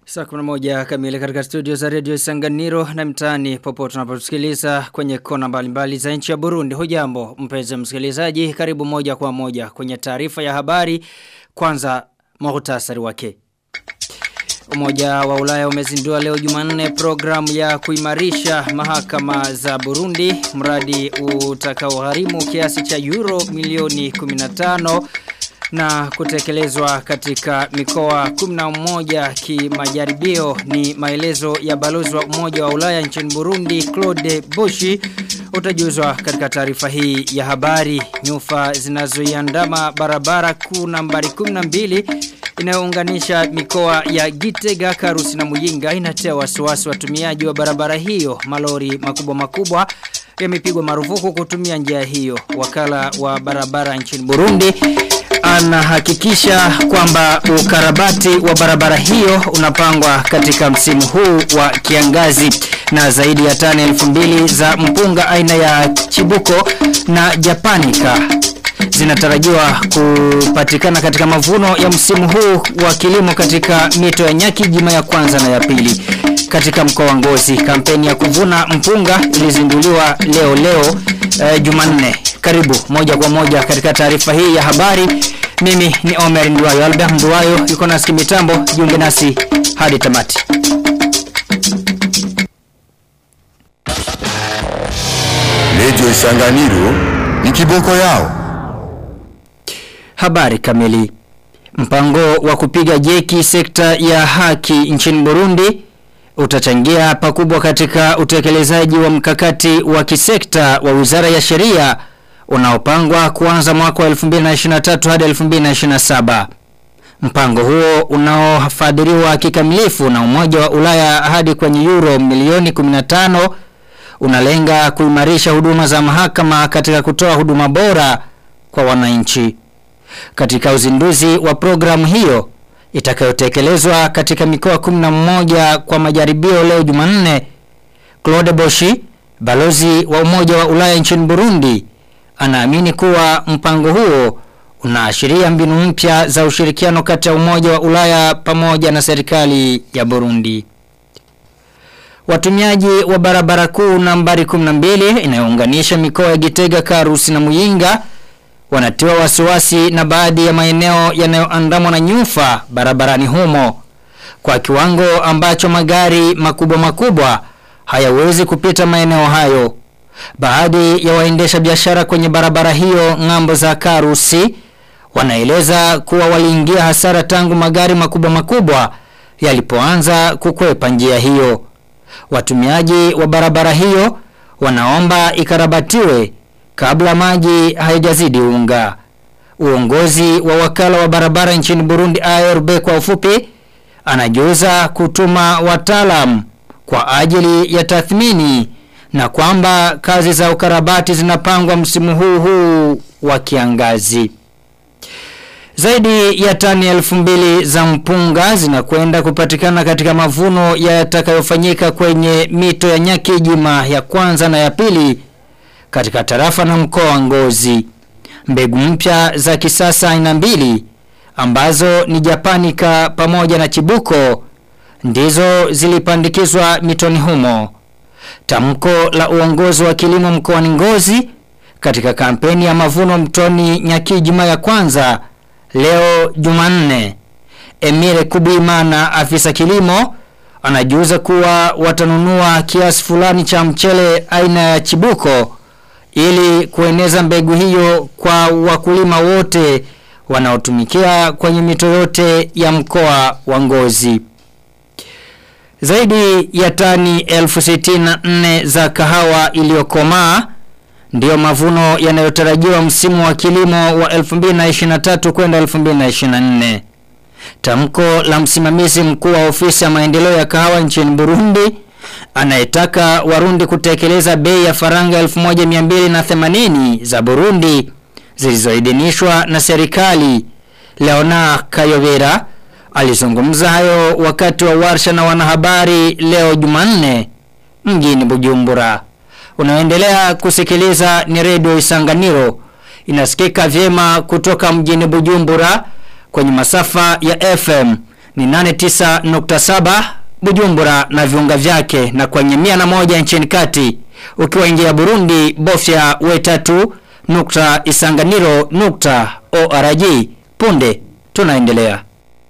Saa kuna moja kamili katika studio za redio Isanganiro na mtaani popote tunapotusikiliza kwenye kona mbalimbali za nchi ya Burundi. Hujambo mpenzi msikilizaji, karibu moja kwa moja kwenye taarifa ya habari. Kwanza muhtasari wake. Umoja wa Ulaya umezindua leo Jumanne programu ya kuimarisha mahakama za Burundi, mradi utakaogharimu kiasi cha euro milioni 15 na kutekelezwa katika mikoa 11 kimajaribio ni maelezo ya balozi wa Umoja wa Ulaya nchini Burundi Claude Boshi utajuzwa katika taarifa hii ya habari nyufa zinazoiandama barabara kuu nambari 12 inayounganisha mikoa ya Gitega, Karusi na Muyinga inatia wasiwasi watumiaji wa barabara hiyo malori makubwa makubwa yamepigwa marufuku kutumia njia hiyo wakala wa barabara nchini Burundi anahakikisha kwamba ukarabati wa barabara hiyo unapangwa katika msimu huu wa kiangazi na zaidi ya tani elfu mbili za mpunga aina ya chibuko na japanika zinatarajiwa kupatikana katika mavuno ya msimu huu wa kilimo katika mito ya nyaki jima ya kwanza na ya pili katika mkoa wa Ngozi kampeni ya kuvuna mpunga ilizinduliwa leo leo uh, Jumanne karibu moja kwa moja katika taarifa hii ya habari mimi ni Omer Nduwayo Albert Nduwayo yuko nasi mitambo jiunge nasi hadi tamati Radio Isanganiro ni kiboko yao Habari kamili Mpango wa kupiga jeki sekta ya haki nchini Burundi utachangia pakubwa katika utekelezaji wa mkakati wa kisekta wa Wizara ya Sheria unaopangwa kuanza mwaka wa 2023 hadi 2027. Mpango huo unaofadhiliwa kikamilifu na Umoja wa Ulaya hadi kwenye euro milioni 15 unalenga kuimarisha huduma za mahakama katika kutoa huduma bora kwa wananchi. Katika uzinduzi wa programu hiyo itakayotekelezwa katika mikoa 11 kwa majaribio leo Jumanne, Claude Boshi, balozi wa Umoja wa Ulaya nchini Burundi, anaamini kuwa mpango huo unaashiria mbinu mpya za ushirikiano kati ya Umoja wa Ulaya pamoja na serikali ya Burundi. Watumiaji wa barabara kuu nambari 12 inayounganisha mikoa ya Gitega, Karusi na Muyinga wanatiwa wasiwasi na baadhi ya maeneo yanayoandamwa na nyufa barabarani humo kwa kiwango ambacho magari makubwa makubwa hayawezi kupita maeneo hayo. Baadhi ya waendesha biashara kwenye barabara hiyo ngambo za Karusi wanaeleza kuwa waliingia hasara tangu magari makubwa makubwa yalipoanza kukwepa njia hiyo. Watumiaji wa barabara hiyo wanaomba ikarabatiwe kabla maji hayajazidi unga. Uongozi wa wakala wa barabara nchini Burundi ARB kwa ufupi anajuza kutuma wataalam kwa ajili ya tathmini na kwamba kazi za ukarabati zinapangwa msimu huu huu wa kiangazi. Zaidi ya tani elfu mbili za mpunga zinakwenda kupatikana katika mavuno yatakayofanyika kwenye mito ya Nyakijima ya kwanza na ya pili katika tarafa na mkoa wa Ngozi. Mbegu mpya za kisasa aina mbili ambazo ni Japanika pamoja na Chibuko ndizo zilipandikizwa mitoni humo. Tamko la uongozi wa kilimo mkoani Ngozi katika kampeni ya mavuno mtoni Nyakijima ya kwanza leo Jumanne. Emire Kubimana afisa kilimo anajuza kuwa watanunua kiasi fulani cha mchele aina ya Chibuko ili kueneza mbegu hiyo kwa wakulima wote wanaotumikia kwenye mito yote ya mkoa wa Ngozi. Zaidi ya tani elfu nne za kahawa iliyokomaa ndiyo mavuno yanayotarajiwa msimu wa kilimo wa 2023 kwenda 2024. Tamko la msimamizi mkuu wa ofisi ya maendeleo ya kahawa nchini Burundi anayetaka Warundi kutekeleza bei ya faranga 1280 za Burundi zilizoidhinishwa na serikali. Leona Kayovera alizungumza hayo wakati wa warsha na wanahabari leo Jumanne mjini Bujumbura. Unaendelea kusikiliza ni redio Isanganiro inasikika vyema kutoka mjini Bujumbura kwenye masafa ya FM ni 89.7 Bujumbura na viunga vyake na kwenye mia na moja nchini kati ukiwaingia Burundi bofya wetatu nukta isanganiro nukta org punde tunaendelea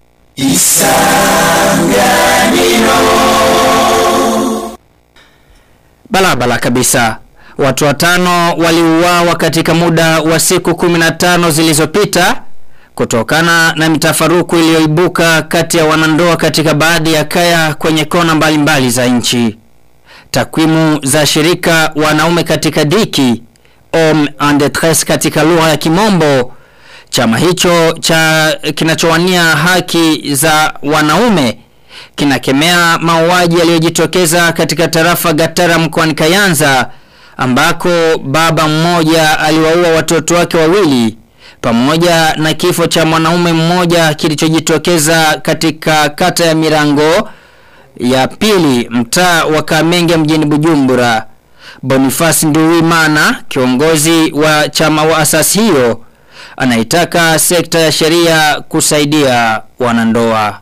Balabala kabisa. Watu watano waliuawa katika muda wa siku 15 zilizopita kutokana na mitafaruku iliyoibuka kati ya wanandoa katika baadhi ya kaya kwenye kona mbalimbali mbali za nchi. Takwimu za shirika wanaume katika diki Homme en détresse katika lugha ya Kimombo chama hicho cha kinachowania haki za wanaume kinakemea mauaji yaliyojitokeza katika tarafa Gatara mkoani Kayanza ambako baba mmoja aliwaua watoto wake wawili pamoja na kifo cha mwanaume mmoja kilichojitokeza katika kata ya Mirango ya pili mtaa wa Kamenge mjini Bujumbura. Boniface Nduwimana kiongozi wa chama wa asasi hiyo anaitaka sekta ya sheria kusaidia wanandoa.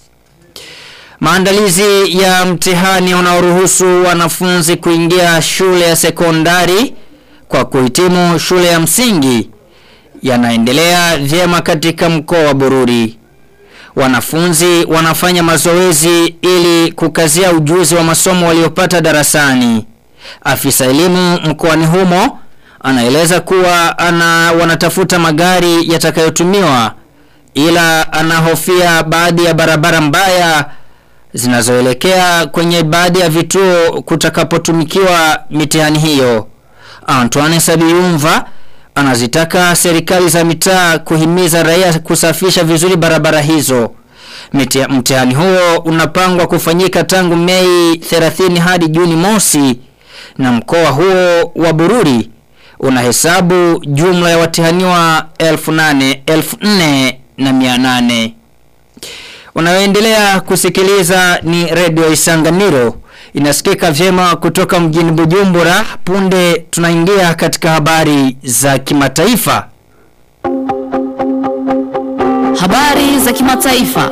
Maandalizi ya mtihani unaoruhusu wanafunzi kuingia shule ya sekondari kwa kuhitimu shule ya msingi yanaendelea vyema katika mkoa wa Bururi. Wanafunzi wanafanya mazoezi ili kukazia ujuzi wa masomo waliopata darasani. Afisa elimu mkoani humo anaeleza kuwa ana wanatafuta magari yatakayotumiwa ila anahofia baadhi ya barabara mbaya zinazoelekea kwenye baadhi ya vituo kutakapotumikiwa mitihani hiyo. Antoine Sabiyumva anazitaka serikali za mitaa kuhimiza raia kusafisha vizuri barabara hizo. Mtihani huo unapangwa kufanyika tangu Mei 30 hadi Juni mosi na mkoa huo wa Bururi unahesabu jumla ya watihaniwa 1800 na 800. Unayoendelea kusikiliza ni Radio Isanganiro. Inasikika vyema kutoka mjini Bujumbura. Punde tunaingia katika habari za kimataifa. Habari za kimataifa.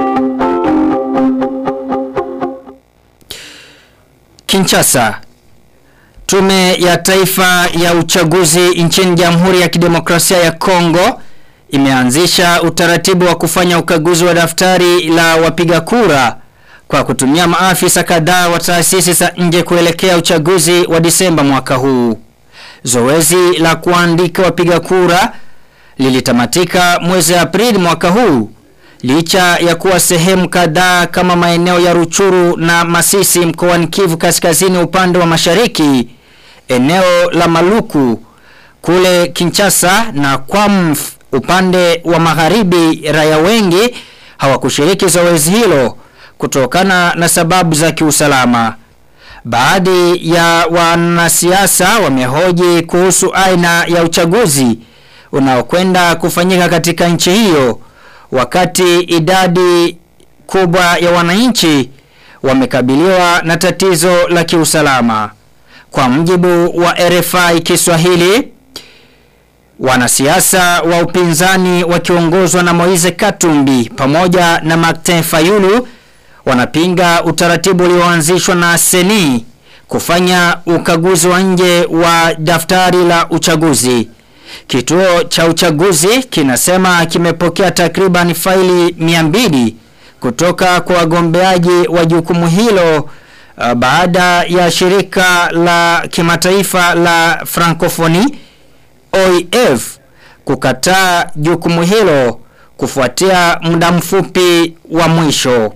Kinshasa. Tume ya Taifa ya Uchaguzi nchini Jamhuri ya Kidemokrasia ya Kongo imeanzisha utaratibu wa kufanya ukaguzi wa daftari la wapiga kura kwa kutumia maafisa kadhaa wa taasisi za nje kuelekea uchaguzi wa Disemba mwaka huu. Zoezi la kuandika wapiga kura lilitamatika mwezi Aprili mwaka huu licha ya kuwa sehemu kadhaa kama maeneo ya Ruchuru na Masisi mkoani Kivu kaskazini upande wa mashariki eneo la Maluku kule Kinshasa na Kwamf upande wa magharibi raia wengi hawakushiriki zoezi hilo kutokana na sababu za kiusalama. Baadhi ya wanasiasa wamehoji kuhusu aina ya uchaguzi unaokwenda kufanyika katika nchi hiyo wakati idadi kubwa ya wananchi wamekabiliwa na tatizo la kiusalama. Kwa mjibu wa RFI Kiswahili, wanasiasa wa upinzani wakiongozwa na Moise Katumbi pamoja na Martin Fayulu wanapinga utaratibu ulioanzishwa na Seni kufanya ukaguzi wa nje wa daftari la uchaguzi. Kituo cha uchaguzi kinasema kimepokea takriban faili 200 kutoka kwa wagombeaji wa jukumu hilo uh, baada ya shirika la kimataifa la Francophonie OIF kukataa jukumu hilo kufuatia muda mfupi wa mwisho.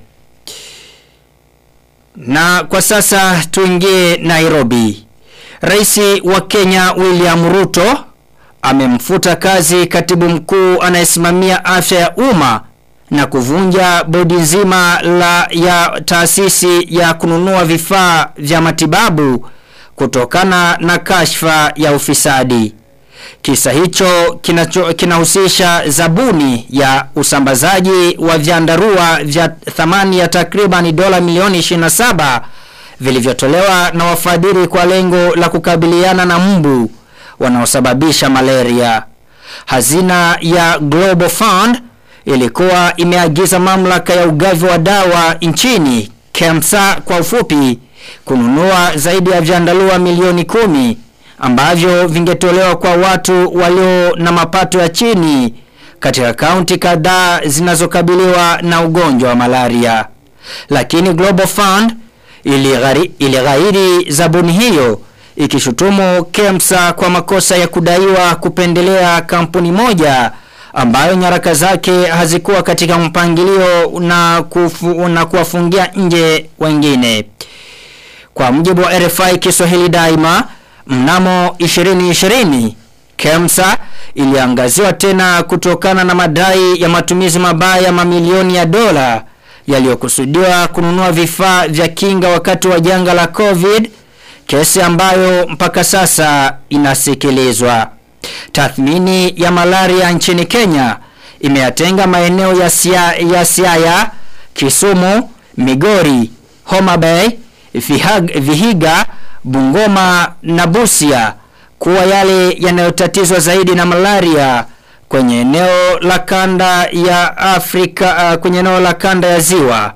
Na kwa sasa tuingie Nairobi. Raisi wa Kenya William Ruto amemfuta kazi katibu mkuu anayesimamia afya ya umma na kuvunja bodi nzima la ya taasisi ya kununua vifaa vya matibabu kutokana na kashfa ya ufisadi. Kisa hicho kinacho, kinahusisha zabuni ya usambazaji wa vyandarua vya thamani ya takriban dola milioni 27 vilivyotolewa na wafadhili kwa lengo la kukabiliana na mbu wanaosababisha malaria. Hazina ya Global Fund ilikuwa imeagiza mamlaka ya ugavi wa dawa nchini KEMSA kwa ufupi kununua zaidi ya vyandarua milioni kumi ambavyo vingetolewa kwa watu walio na mapato ya chini katika kaunti kadhaa zinazokabiliwa na ugonjwa wa malaria. Lakini Global Fund ilighairi, ilighairi zabuni hiyo ikishutumu KEMSA kwa makosa ya kudaiwa kupendelea kampuni moja ambayo nyaraka zake hazikuwa katika mpangilio na, kufu, na kuwafungia nje wengine. Kwa mujibu wa RFI Kiswahili daima, mnamo 2020 KEMSA iliangaziwa tena kutokana na madai ya matumizi mabaya mamilioni ya dola yaliyokusudiwa kununua vifaa vya kinga wakati wa janga la COVID, kesi ambayo mpaka sasa inasikilizwa. Tathmini ya malaria nchini Kenya imeyatenga maeneo ya, sia, ya Siaya, Kisumu, Migori, Homa Bay, Vihag, Vihiga, Bungoma na Busia kuwa yale yanayotatizwa zaidi na malaria kwenye eneo la kanda ya Afrika uh, kwenye eneo la kanda ya ziwa.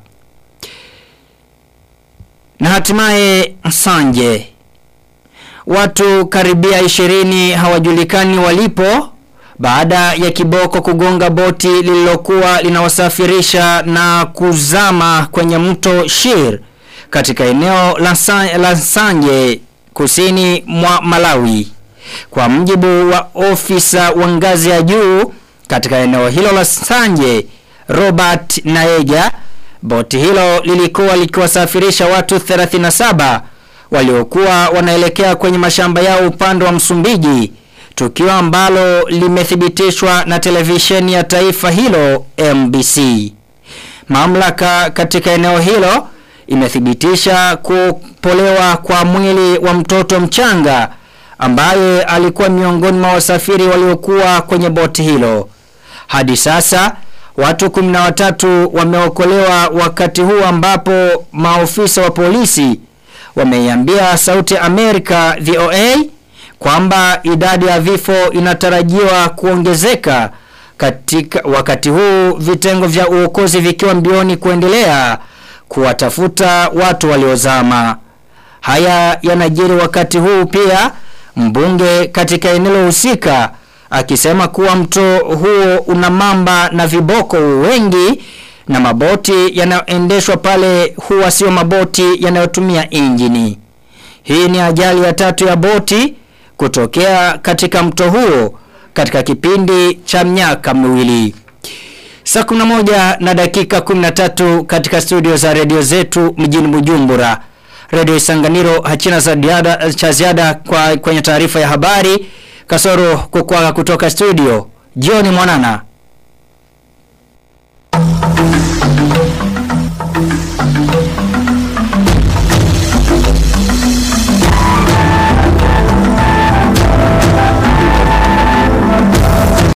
Na hatimaye Sanje. Watu karibia 20 hawajulikani walipo baada ya kiboko kugonga boti lililokuwa linawasafirisha na kuzama kwenye mto Shir katika eneo la, San, la Sanje kusini mwa Malawi. Kwa mjibu wa ofisa wa ngazi ya juu katika eneo hilo la Sanje, Robert Naeja, boti hilo lilikuwa likiwasafirisha watu 37 waliokuwa wanaelekea kwenye mashamba yao upande wa Msumbiji, tukio ambalo limethibitishwa na televisheni ya taifa hilo MBC. Mamlaka katika eneo hilo imethibitisha kupolewa kwa mwili wa mtoto mchanga ambaye alikuwa miongoni mwa wasafiri waliokuwa kwenye boti hilo. Hadi sasa watu 13 wameokolewa wakati huu ambapo maofisa wa polisi wameiambia Sauti Amerika VOA kwamba idadi ya vifo inatarajiwa kuongezeka katika wakati huu vitengo vya uokozi vikiwa mbioni kuendelea kuwatafuta watu waliozama. Haya yanajiri wakati huu pia mbunge katika eneo husika akisema kuwa mto huo una mamba na viboko wengi na maboti yanayoendeshwa pale huwa sio maboti yanayotumia injini. Hii ni ajali ya tatu ya boti kutokea katika mto huo katika kipindi cha miaka miwili. Saa 11 na dakika 13 katika studio za redio zetu mjini Bujumbura. Radio Isanganiro hachina za diada, cha ziada kwa kwenye taarifa ya habari kasoro kukwaga kutoka studio. Jioni mwanana.